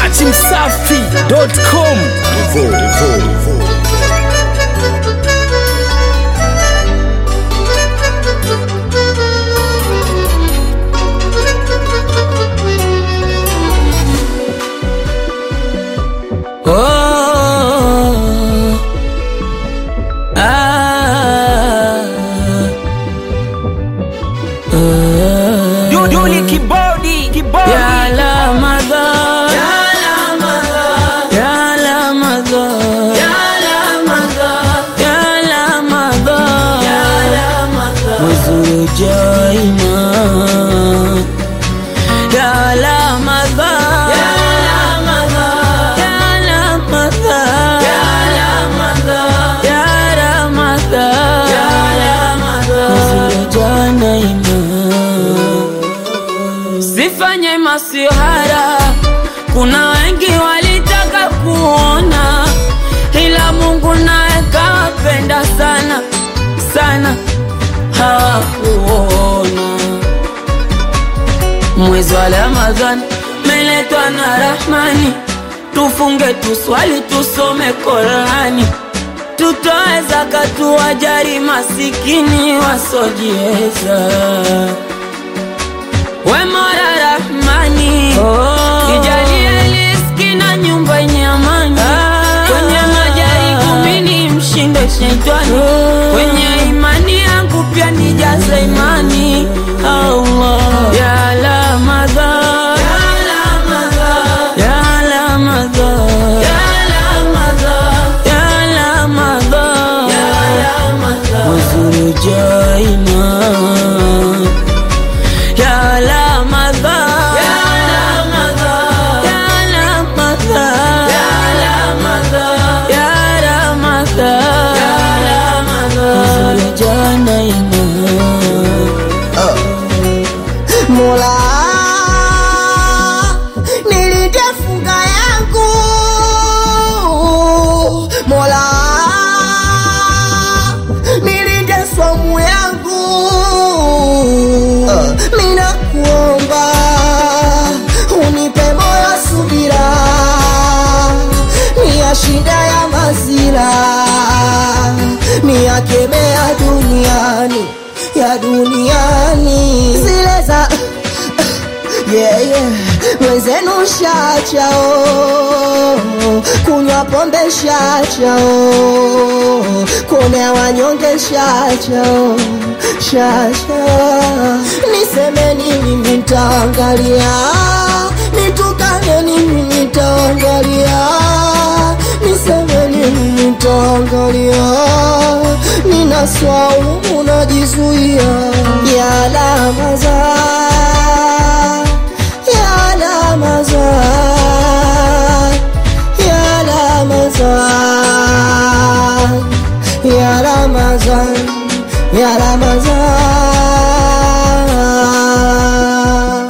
dachimsafi.com Revo, revo, revo. Oh, ah, ah. Duduli kibodi kibodi Ya Ramadhan, Ya Ramadhan, Ya Ramadhan, Ya Ramadhan, mwezi ujao iman. Ya Ramadhan, Ya Ramadhan, Ya Ramadhan, Ya Ramadhan, mwezi ujao na iman. Sifanye masihara, kuna wengi walitaka kuona, ila Mungu naye kawapenda sana sana, hawakuona. Mwezi wa Ramadhani meletwa na Rahmani, tufunge, tuswali, tusome Qurani, tutoe zaka, tuwajali masikini wasojiweza. We Mola Rahmani, nijalie riziki na nyumba yenye amani, kwenye majaribu mimi mshinde shetani, kwenye imani yangu pia nijaze imani. Allah ya Ramadhan, ya Ramadhan, ya Ramadhan, ya Ramadhan, mwezi ujao iman ya Ramadhan, ya Ramadhan, ya Ramadhan, ya Ramadhan, ya Ramadhan, jana iman. Mola, nilinde funga yangu Mola, nilinde somu yangu Mina kuomba unipe moyo subira Ni ya shida ya mazira Ni ya kemea duniani ya duniani zile za yeah, yeah. Mwenzenu shachao kunywa pombe shachao kuonea wanyonge shachao shacha niseme nini nitaangalia nitukane nini nitaangalia niseme nini nitaangalia nina swaumu najizuia ya Ramadhan ya Ramadhan ya Ramadhan ya Ramadhan ya Ramadhan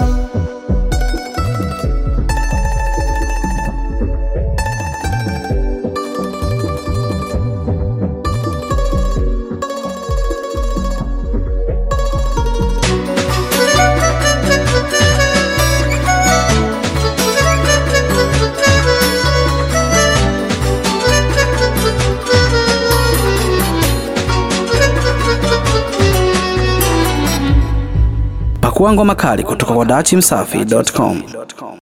Pakua ngoma kali kutoka kwa dachimsafi.com.